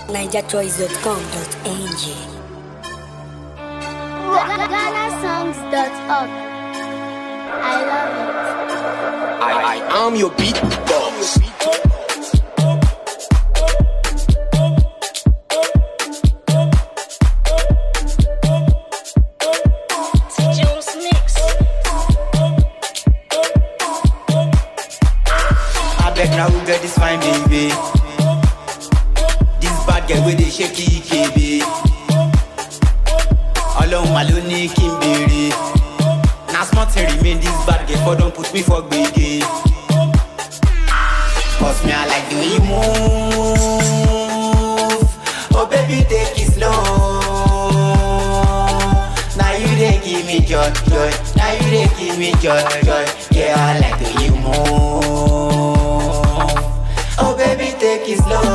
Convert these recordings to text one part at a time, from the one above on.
nigerchoice.com.ng GhanaSongs.org. I love it. I, I am your beat boss. Jones Mix. I beg now who get this fine baby. This bad girl with the shaky KB. Ọlọ́run mà ló ní kí n béèrè. Na small thing remain this bad girl for don put me for gbege. Cause me I like the way you move. Oh baby take it slow. Now you dey give me joy, joy. Now you dey give me joy, joy. Yeah, I like the way you move. Oh baby, take it slow.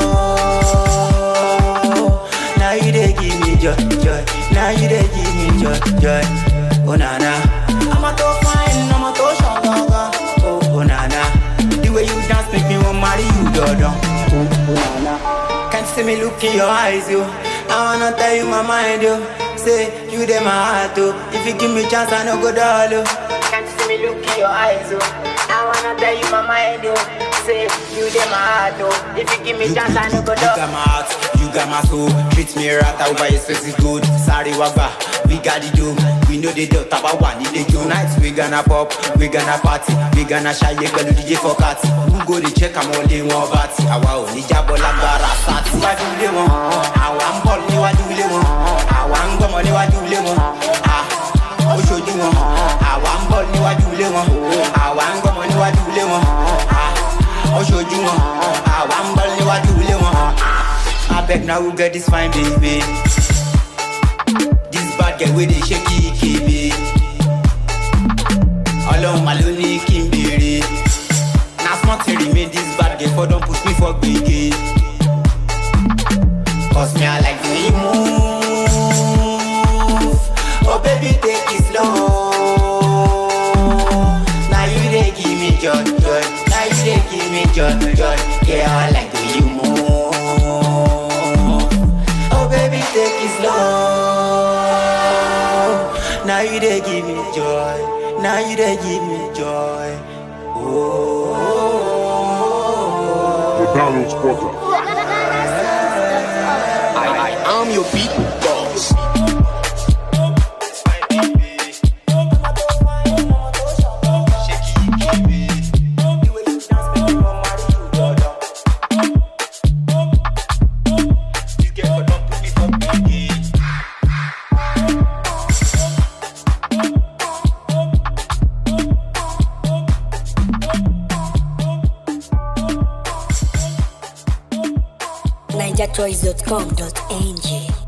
Now you dey give me joy, joy. Now you dey give me joy, joy. Oh na na, I'm a to fine, I'm a to shagaga. Oh oh na na, the way you dance make me want marry you, dodon. Oh oh na na, can't see me look in your eyes, yo. I wanna tell you my mind, yo. Say you dey my heart, oh. If you give me chance, I no go dull, oh. Can't see me look in your eyes, oh. I wanna tell you my mind, oh. Say you dey my heart, oh. If you give me chance, I no go dull. You got my heart, you got my soul. Treat me right, I buy expensive good. Sorry, wagba, we got the dough. We know the dough, taba one in the Tonight we gonna pop, we gonna party, we gonna shy, pẹ̀lú DJ for party. Who go dey check am all day one party? Àwa ò ní jábọ̀ lágbára sátì. Níwájú ilé wọn, àwa ń bọ̀ níwájú ilé wọn, àwa ń gbọ́mọ níwájú ilé wọn. Ah, Ó ṣojú wọn, àwa ń bọ̀ níwájú ilé wọn, àwa ń gbọ́mọ níwájú ilé wọn. Ah, Ó ṣojú wọn, àwa ń bọ̀ níwájú ilé wọn. Abeg na who get this fine baby? This bad girl wey dey shake kebe. Ọlọ́run mà ló ní kí n béèrè. Na small thing remain this bad girl for don put me for gbege. Cause me I like the way you move. Oh baby take it slow. Now you dey give me joy, joy. Now you dey give me joy, joy. Yeah, I like the way you move. Oh baby take it slow. Now you dey give me joy. Now you dey give me joy. Oh. The Download Spotter. GhanaSongs.org. I, I am your beat boss. nigerchoice.com.ng